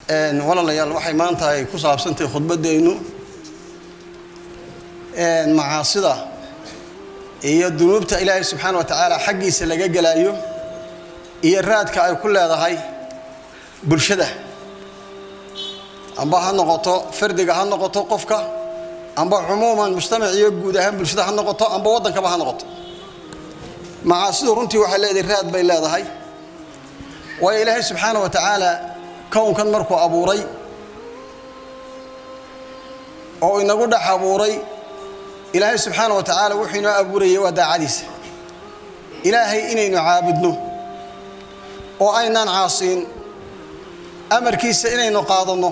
walaalayaal waxay maanta ay ku saabsantahay khudbaddeennu macaasida iyo dunuubta ilaahay subxaana wa tacaala xaggiisa laga gelaayo iyo raadka ay ku leedahay bulshada amba ha noqoto fardiga ha noqoto qofka amba cumuuman mujtamac iyo guud ahaan bulshada ha noqoto amba waddankaba ha noqoto macaasidu runtii waxay leedahay raad bay leedahay waayo ilaahay subxaana wa tacaala kownkan markuu abuuray oo inagu dhex abuuray ilaahay subxaana wa tacaala wuxuu inoo abuurayay waa daacadiisa ilaahay inaynu caabudno oo aynaan caasiin amarkiisa inaynu qaadanno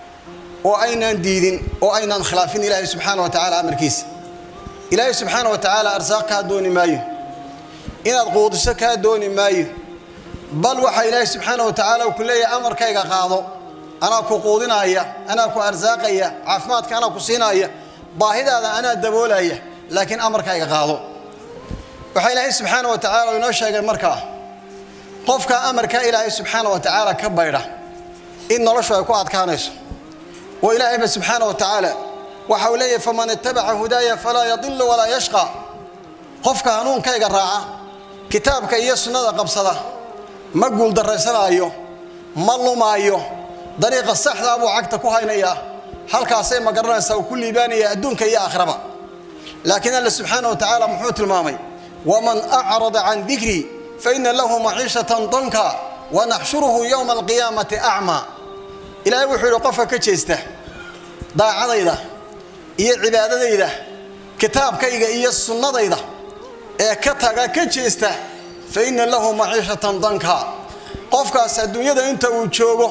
oo aynaan diidin oo aynaan khilaafin ilaahay subxaana wa tacaala amarkiisa ilaahay subxaana wa tacaala arsaaq kaa dooni maayo inaad quudiso kaa dooni maayo bal waxaa ilaahay subxaana wa tacaala ku leeyahay amarkayga qaado anaa ku quudinaaya anaa ku arsaaqaya caafimaadka anaa ku siinaaya baahidaada anaa daboolaya laakiin amarkayga qaado waxaa ilaahay subxaana wa tacaala inoo sheegay markaa qofka amarka ilaahay subxaana wa tacaala ka baydha in noloshu ay ku adkaanayso oo ilaahayba subxaana wa tacaala waxa uu leeyahay faman itabaca hudaaya falaa yadilu walaa yashqa qofka hanuunkayga raaca kitaabka iyo sunnada qabsada ma guuldarraysanaayo ma lumaayo dariiqa saxdaa buu cagta ku haynayaa halkaasay ma garanaysaa uu ku liibaanaya adduunka iyo aakhiraba laakiin alla subxaana wa tacaala muxuu tilmaamay waman acrada can dikrii faina lahu maciishatan danka wanaxshuruhu yowma alqiyaamati acmaa ilaahay wuxuu yidhi qofka ka jeesta daacadayda iyo cibaadadayda kitaabkayga iyo sunnadayda ee ka taga ka jeesta fa inna lahu maciishatan danka qofkaas adduunyada inta uu joogo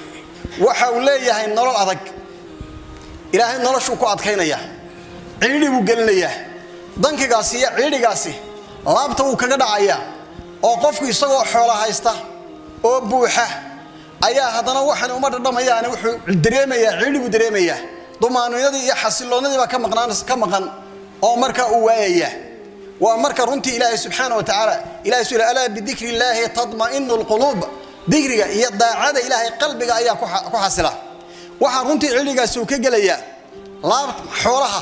waxa uu leeyahay nolol adag ilaahay noloshuu ku adkaynaya ciidhi buu gelinayaa dankigaasi iyo ciidhigaasi laabta wuu kaga dhacayaa oo qofku isagoo xoola haysta oo buuxa ayaa haddana waxaan uma dhadhamayaane wuxuu dareemayaa ciidhi buu dareemayaa dumaaninadii iyo xasiloonnadiibaa ka maqnaan ka maqan oo markaa uu waayayaa waa marka runtii ilaahay subxaana wa tacaala ilahay su alaa bidikri illaahi tadma'inu lquluub dikriga iyo daacada ilaahay qalbiga ayaa ku xasila waxaa runtii cilligaasi uu ka gelayaa laab xoolaha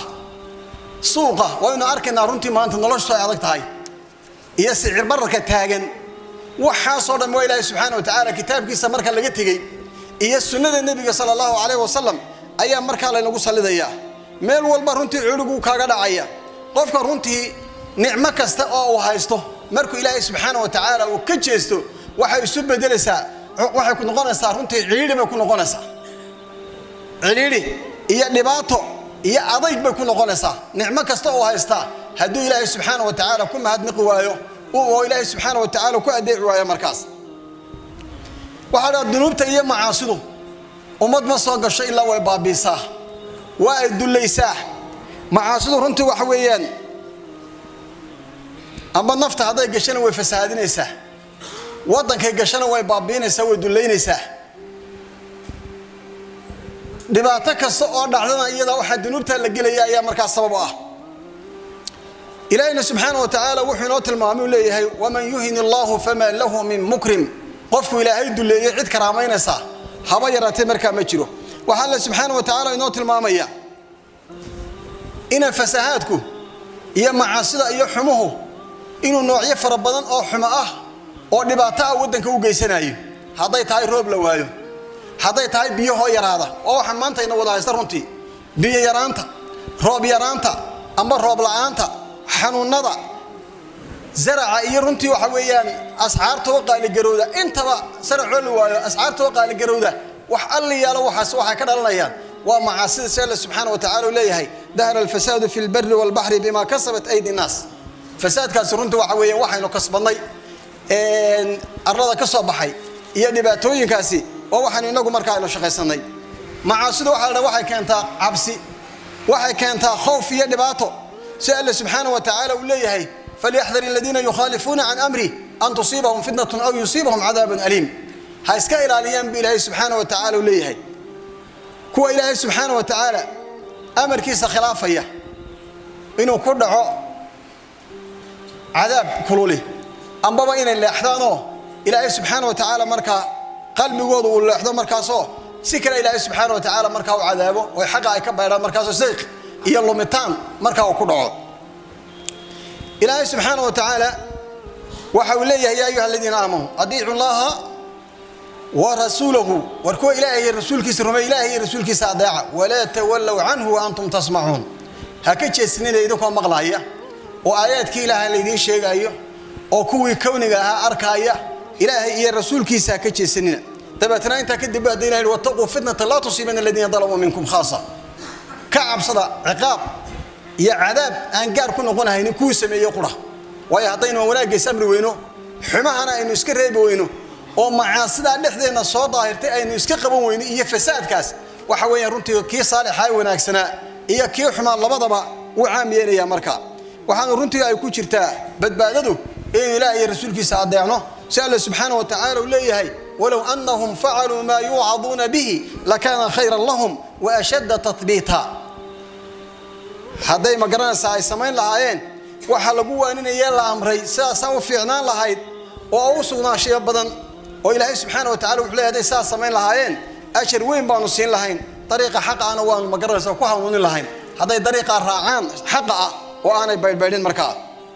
suuqa waynu arkaynaa runtii maanta noloshu ay adag tahay iyo sicir bararka taagan waxaasoo dhan waa ilaahay subxaana wa tacaala kitaabkiisa marka laga tegey iyo sunnada nebiga sala allahu calayh wasalam ayaa markaa laynagu sallidayaa meel walba runtii culiguu kaaga dhacaya qofka runtii nicmo kasta oo uu haysto markuu ilaahay subxaana wa tacaala uu ka jeesto waxay isu bedelaysaa waxay ku noqonaysaa runtii ciidhi bay ku noqonaysaa cidhiidhi iyo dhibaato iyo adayg bay ku noqonaysaa nicmo kasta oo haystaa hadduu ilaahay subxaana wa tacaala ku mahadnaqi waayo oo ilaahay subxaana wa tacaala ku adeeci waayo markaas waxaa dhaa dunuubta iyo macaasidu ummad ma soo gasho ilaa way baabiisaa waa ay dullaysaa macaasidu runtii waxa weeyaan amba nafta hadday gashana way fasahaadinaysaa waddankay gashana way baabiinaysaa way dullaynaysaa dhibaato kasta oo dhacdana iyadaa waxaa dunuubtaa la gelaya ayaa markaas sabab u ah ilaahina subxaana wa tacaala wuxuu inoo tilmaamay u leeyahay waman yuhin illaahu famaa lahu min mukrim qofku ilaahay duleeyo cid karaamaynaysaa haba yaraatee markaa ma jiro waxaa alle subxaana wa tacaala inoo tilmaamaya ina fasahaadku iyo macaasida iyo xumuhu inuu noocyo fara badan oo xumo ah oo dhibaato ah waddanka u geysanayo hadday tahay roob la waayo hadday tahay biyahoo yaraada oo waxaan maanta ina wada haysta runtii biyo yaraanta roob yaraanta amba roob la'aanta xanuunada zaraca iyo runtii waxa weeyaan asxaartoo qaaligarowda intaba saracoo la waayo asxaartoo qaaligarowda wax alli yaalo waxaas waxay ka dhalanayaan waa macaasida si alle subxaana wa tacala uu leeyahay dahara alfasaadu fi lbari walbaxri bima kasabat aydi nnaas fasaadkaasi runtii waxa weeyaan waxaynu kasbadnay arlada ka soo baxay iyo dhibaatooyinkaasi waa waxaynu inagu markaa aynu shaqaysanay macaasidu waxa la waxay keentaa cabsi waxay keentaa khowf iyo dhibaato si alle subxaana wa tacaala uu leeyahay falyaxdar aladiina yukhaalifuuna can amri an tusiibahum fitnatun aw yusiibahum cadaabun aliim ha iska ilaaliyaan bu ilaahay subxaana wa tacala uu leeyahay kuwa ilaahay subxaana wa tacaala amarkiisa khilaafaya inuu ku dhaco cadaab kululi ambaba inay leexdaanoo ilaahay subxaana wa tacaala markaa qalbigooda uu leexdo markaasoo si kale ilaahay subxaana wa tacaala markaa u cadaabo oo xaqa ay ka baydhaan markaasoo sayq iyo lumitaan markaa uu ku dhaco ilaahay subxaana wa tacaala waxa uu leeyahay yaa ayuha aladiina aamanuu adiicu llaha wa rasuulahu war kuwa ilaahay iyo rasuulkiisa rumeey ilaahay iyo rasuulkiisa adeeca walaa tawallow canhu wa antum tasmacuun ha ka jeesnina idinkoo maqlaaya oo aayaadkii ilaahay laydiin sheegaayo oo kuwii kowniga ahaa arkaaya ilaahay iyo rasuulkiisa ha ka jeesanina dabeetna intaa kadib baa hadda ilahi wataquu fitnata laa tusiibana aladiina dalamuu minkum khaasa ka cabsada ciqaab iyo cadaab aan gaar ku noqonahaynin kuwii sameeye qura waayo haddaynu wanaaggiis amri weyno xumahana aynu iska reebi weyno oo macaasidaa dhexdeenna soo daahirtay aynu iska qaban weyno iyo fasaadkaas waxa weeyaan runtii kii saalixaa wanaagsanaa iyo kii xumaa labadaba wuu caam yeelaya marka waxaanu runtii ay ku jirtaa badbaadadu inaynu ilaah iyo rasuulkiisa adeecno si alle subxaana wa tacaala uu leeyahay walow anahum facaluu maa yuucaduuna bihi lakaana khayran lahum wa ashadda tabiita hadday ma garanaysaa ay samayn lahaayeen waxaa lagu waaninayee la amray sidaasaa u fiicnaan lahayd oo u sugnaanshiyo badan oo ilaahay subxaana wa tacala wuxuu leey haday sidaas samayn lahaayeen ajar weyn baanu siin lahayn dariiqa xaqa ana waanu ma garanaysaa ku hanuunin lahayn hadday dariiqaa raacaan xaqa ah oo aanay baydhbaydhin markaa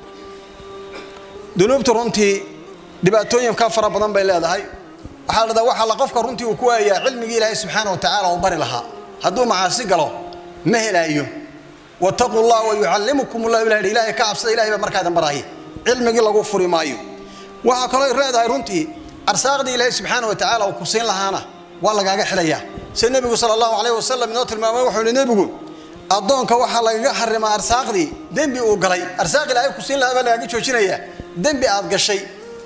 dunuubtu runtii dhibaatooyinka fara badan bay leedahay waxaa la dhadaa waxaa la qofka runtii uu ku waayayaa cilmigii ilaahay subxaana wa tacaala uu bari lahaa hadduu macaasi galo ma helaayo wataquu llah wa yucallimukum llah ilah ilahay ka cabsada ilahay baa markaadan baraya cilmigii lagu furi maayo waxaa kaloo leedahay runtii arsaaqdii ilaahay subxaana wa tacaala uu ku siin lahaana waa lagaaga xilayaa sida nebigu sala allahu calayh wasalam inoo tilmaamay wuxuu ihi nebigu addoonka waxaa lagaga xarimaa arsaaqdii dembi uu galay arsaaq ilaahay ku siin lahaa baa lagaaga joojinayaa dembi aad gashay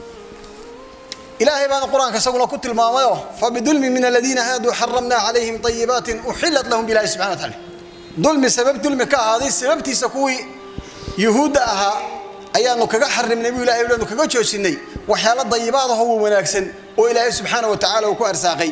ilaahay baana qur-aanka isaguna ku tilmaamayoo fabidulmi min aladiina haaduu xaramnaa calayhim ayibaatin uxilat lahum bilahi subxana wa taala dulmi sabab dulmi ka ahaaday sababtiisa kuwii yuhuudda ahaa ayaanu kaga xarimnay buu ilahay anu kaga joojinay waxyaalo dayibaadaho wanaagsan oo ilaahay subxaana wa tacala uu ku arsaaqay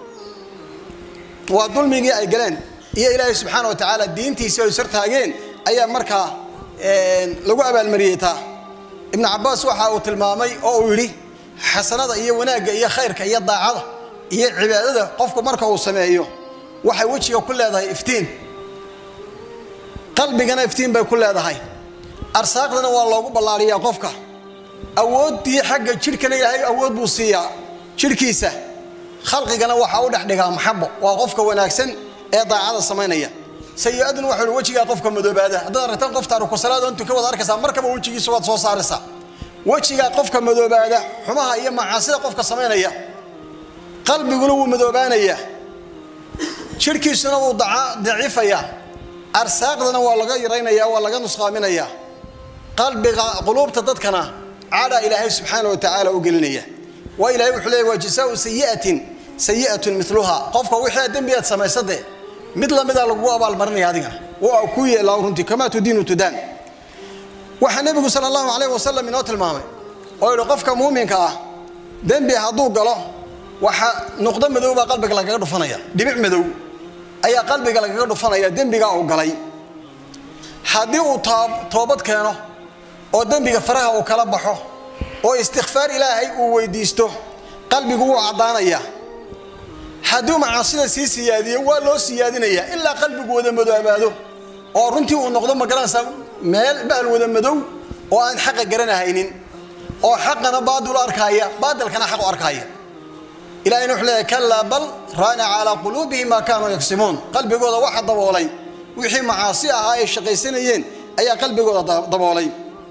waa dulmigii ay galeen iyo ilaahay subxaana wa tacaala diintiisii ay sartaageen ayaa markaa lagu abaalmariyey taa ibnu cabaas waxa uu tilmaamay oo uu yidhi xasanada iyo wanaagga iyo khayrka iyo daacada iyo cibaadada qofku marka uu sameeyo waxay wejiga ku leedahay iftiin qalbigana iftiin bay ku leedahay arsaaqdana waa loogu ballaariyaa qofka awooddii xagga jidhkana ilaahay awood buu siiyaa jidhkiisa khalqigana waxaa u dhexdhigaa maxabo waa qofka wanaagsan ee daacada samaynaya sayi-aduna waxau hi wejigaa qofka madoobaada haddaad aragtaan qof taarikusalaad ontu ka wada arkaysaa markaba wejigiisa waad soo saaraysaa wejigaa qofka madoobaada xumaha iyo macaasida qofka samaynaya qalbiguna wuu madoobaanayaa jidhkiisuna wuu daciifayaa arsaaqdana waa laga yaraynaya waa laga nusqaaminayaa qalbiga quluubta dadkana cadaa ilaahay subxaana wa tacaala u gelinaya waa ilahay wuxuu leeya waa jasaau sayi'atin sayi'atun miluha qofka wixii dembi aad samaysade mid lamida lagugu abaalmarinaya adigana waa ku yeelaa runtii kamaa tudiinu tudaan waxaa nebigu sala allahu calayh wasalam inoo tilmaamay oo yidhi qofka muuminka ah dembi hadduu galo waxa nuqdo madow baa qalbiga lagaga dhufanaya dhibic madow ayaa qalbiga lagaga dhufanaya dembigaa uu galay haddii uu toobad keeno oo dembiga faraha uu kala baxo oo istikfaar ilaahay uu weydiisto qalbigu wuu caddaanayaa hadduu macaasida sii siyaadiyo waa loo siyaadinayaa ilaa qalbigu wada madoobaado oo runtii uu noqdo magaranaysaa meel bahal wada madow oo aan xaqa garanahaynin oo xaqana baadil u arkaaya baadilkana xaq u arkaaya ilahayna wuxuu leeyahay kalaa bal raana calaa quluubihim maa kaanuu yagsimuun qalbigooda waxa daboolay wixii macaasi ahaa ay shaqaysanayeen ayaa qalbigooda daboolay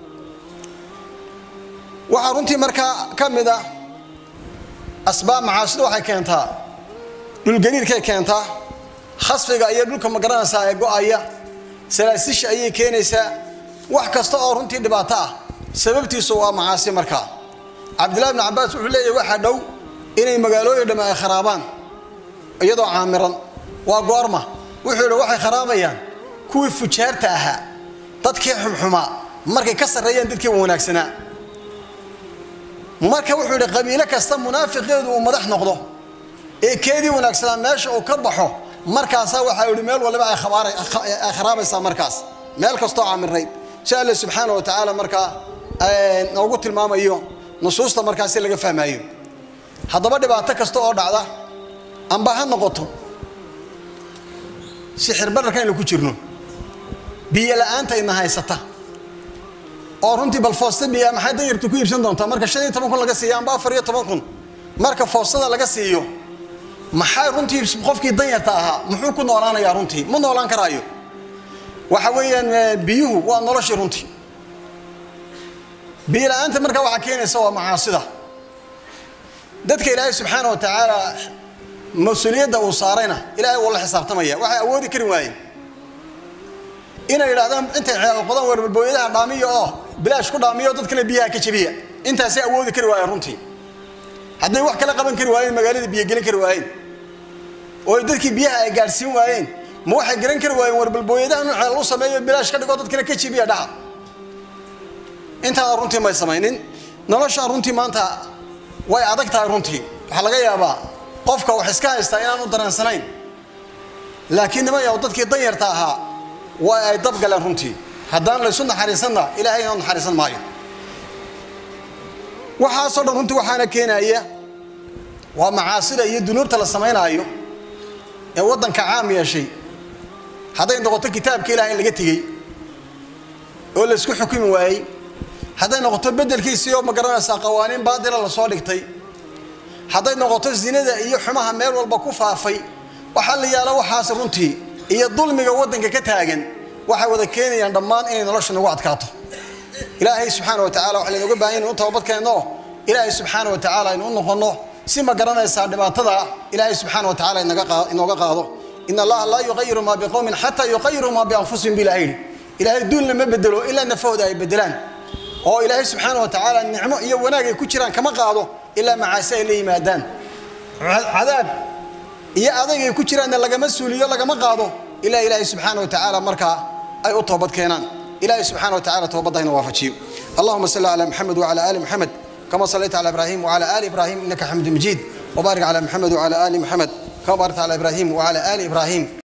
waxaa runtii markaa ka mid a asbaab macaasidu waxay keentaa dhulgariirkay keentaa khasfiga iyo dhulka magaranaysaa ee go-aya salaasisha ayay keenaysaa wax kasta oo runtii dhibaato ah sababtiisu waa macaasi markaa cabdillahi bni cabaas wuxuu leeyahy waxaa dhow inay magaalooyin dhamme ay kharaabaan iyadoo caamiran waa goorma wuxuu yidhi waxay kharaabayaan kuwii fujaarta ahaa dadkii xumxumaa markay ka sarreeyeen dadkii wanaagsanaa marka wuxuu yidhi qabiilo kasta munaafiqeedu uu madax noqdo ee keedii wanaagsanaa meesha uu ka baxo markaasaa waxaa yidhi meel waliba ay kharaabaysaa markaas meel kastoo caamirayd si alle subxaana wa tacaala markaa noogu tilmaamayo nusuusta markaasi laga fahmaayo haddaba dhibaato kasta oo dhacda amba ha noqoto sixir bararka aynu ku jirno biyo la-aanta ina haysata oo runtii bal foosta biya maxay danyartu ku iibsan doontaa marka shan iyo toban kun laga siiyo amba afar iyo toban kun marka foostada laga siiyo maxay runtii qofkii danyarta ahaa muxuu ku noolaanayaa runtii ma noolaan karaayo waxa weeyaan biyuhu waa noloshii runtii biyo la-aanta marka waxaa keenaysa waa macaasida dadka ilaahay subxaana wa tacaala mas-uuliyadda uu saarayna ilaahay wuu la xisaabtamaya waxay awoodi kari waayeen inay yidhahdaan intay qodaan warbalbooyadaha dhaamiyo oo bilaash ku dhaamiyo dad kale biyaha ka jabiya intaasay awoodi kari waayeen runtii hadday wax kala qaban kari waayeen magaalada biyogelin kari waayeen oo dadkii biyaha ay gaadhsiin waayeen ma waxay garan kari waayeen warbalbooyadaha nuuceel u sameeyo bilaash ka dhigo dad kale ka jabiya dhaca intaana runtii may samaynin noloshaan runtii maanta way adag tahay runtii waxaa laga yaabaa qofka wax iska haystaa inaanu dareensanayn laakiin nima yaw dadkii danyarta ahaa waa ay dabgaleen runtii haddaan laysu naxariisanna ilaahay inoo naxariisan maayo waxaasoo dhan runtii waxaana keenaya waa macaasida iyo dunuubta la samaynaayo ee waddanka caam yeeshay hadday noqoto kitaabka ilaah in laga tegey oo laysku xukumi waayey hadday noqoto beddelkiisii oo ma garanaysaa qawaaniin baadila lasoo dhigtay hadday noqoto zinada iyo xumaha meel walba ku faafay waxaa la yaala waxaas runtii iyo dulmiga waddanka ka taagan waxay wada keenayaan dhammaan inay nolosha nagu adkaato ilaahay subxaana wa tacala waxa laynooga baahan inu tababadkeenno ilaahay subxaana wa tacaala aynu u noqonno si ma garanaysaa dhibaatada ilaahay subxaana wa tacala inooga qaado in allaha laa yuqayiru maa biqowmin xataa yuqayiru maa bianfusihim bilah yidhi ilaahay duulna ma bedelo ilaa nafahooda ay bedelaan oo ilaahay subxaana wa tacaala nicmo iyo wanaag ay ku jiraan kama qaado ilaa macaasi ay la yimaadaan cadaab iyo adayg ay ku jiraanna lagama suuliyo lagama qaado ilaa ilaahay subxaana wa tacaala markaa ay u toobad keenaan ilaahay subxaana wa tacala toobadda hayna waafajiyo allahuma salli calaa maxamed wacala aali maxamed kama sallayta cala ibraahim wacala aali ibraahim innaka xamidu majiid wabaarik cala maxamed wacala aali maxamed kama baarakta cala ibraahim wacala aali ibraahim